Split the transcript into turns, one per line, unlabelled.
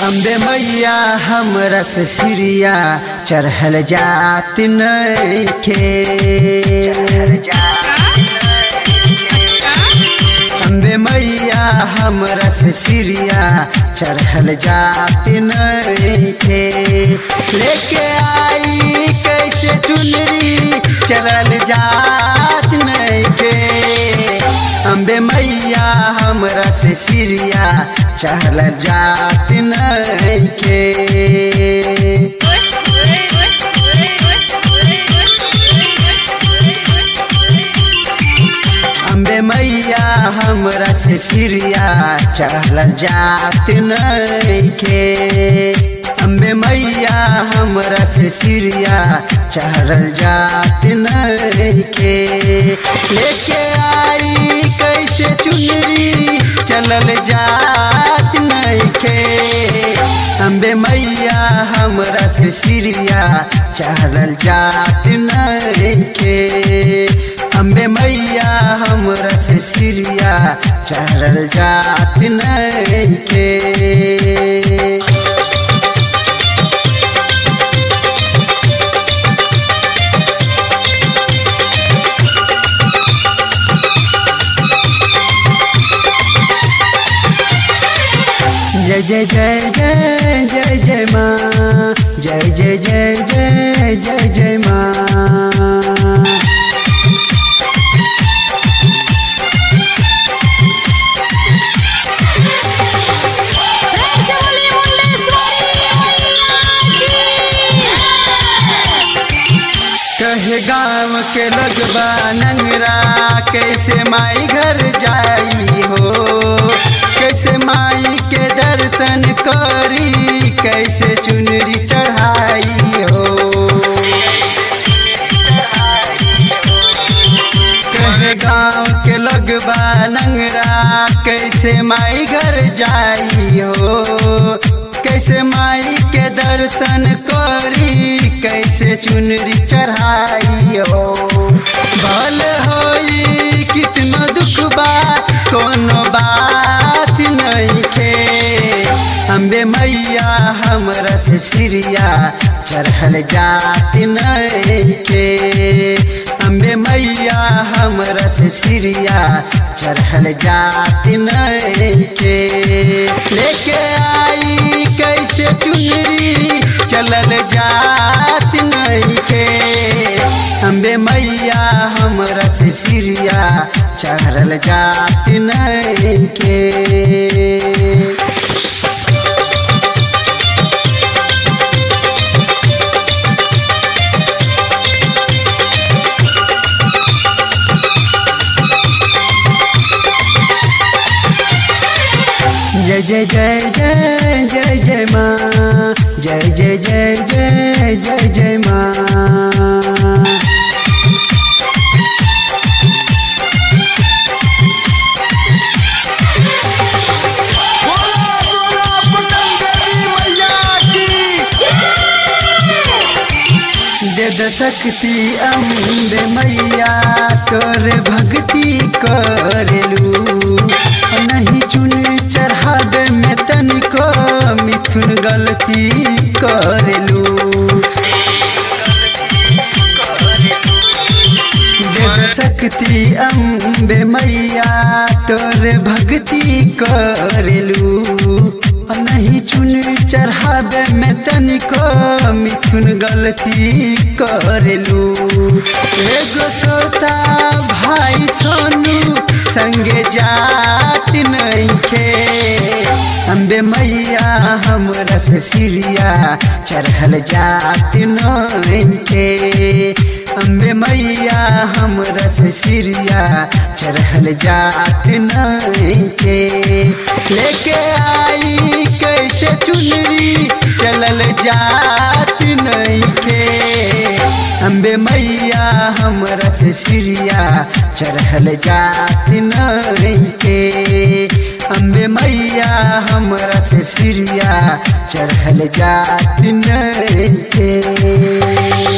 अम्बे मैया हमरा से सिरिया चढ़ल जात नइखे अम्बे मैया हमरा से सिरिया चढ़ल जात नइखे लेके आई कैसे चुनरी चढ़ल जात नइखे अम्बे मैया हमरा से सिरिया चढ़ल जात नइखे अम्बे मैया हमरा से सिरिया चढ़ल जात नइखे अम्बे मैया हमरा से सिरिया चढ़ल जात नइखे लेके आई कैसे चुनरी चलल जात नइखे अम्बे मैया हमरा से सिरिया चढ़ल जात नइखे अम्बे मैया हमरा से सिरिया चढ़ल जात नइखे जय जय जय जय जय जय माँ जय जय जय जय जय जय माँ कहे गाँव के लगबा नंगरा कैसे माई घर जाई हो कैसे माई के दर्शन करी कैसे चुनरी चढ़ाई हो कहे गाँव के लगबा नंगरा कैसे माई घर जाई हो कैसे माई के दर्शन करी कैसे चुनरी चढ़ाई हो भल होई कितना दुख बा कोनो बात नहीं खे अम्बे मैया हमरा से सिरिया चढ़ल जात नहीं खे अम्बे मैया हमरा से सिरिया चढ़ल जात नहीं खे लेके आई कैसे चुनरी चलल जात नहीं खे अम्बे मैया हमरा से सिरिया चढ़ल जात नहीं खे जय जय जय जय जय जय माँ जय जय जय जय जय जय माँ
बोला बोला पटन देवी मैया की
दे द शक्ति अम्बे मैया तोर भक्ति करेलू नहीं चुन चढ़ावे में तनिको मिथुन गलती करेलू देव शक्ति अम्बे मैया तोर भक्ति करेलू नहीं चुन चढ़ावे में तनिको मिथुन गलती करेलू एगो सोता भाई सोनू संगे जात नहीं खे अम्बे मैया हमरा से सिरिया चढ़ल जात नहीं खे अम्बे मैया हमरा से सिरिया चढ़ल जात नहीं के लेके आई कैसे चुनरी चलल जात नहीं के अम्बे मैया हमरा से सिरिया चढ़ल जात नहीं के अम्बे मैया हमरा से सिरिया चढ़ल जात नहीं के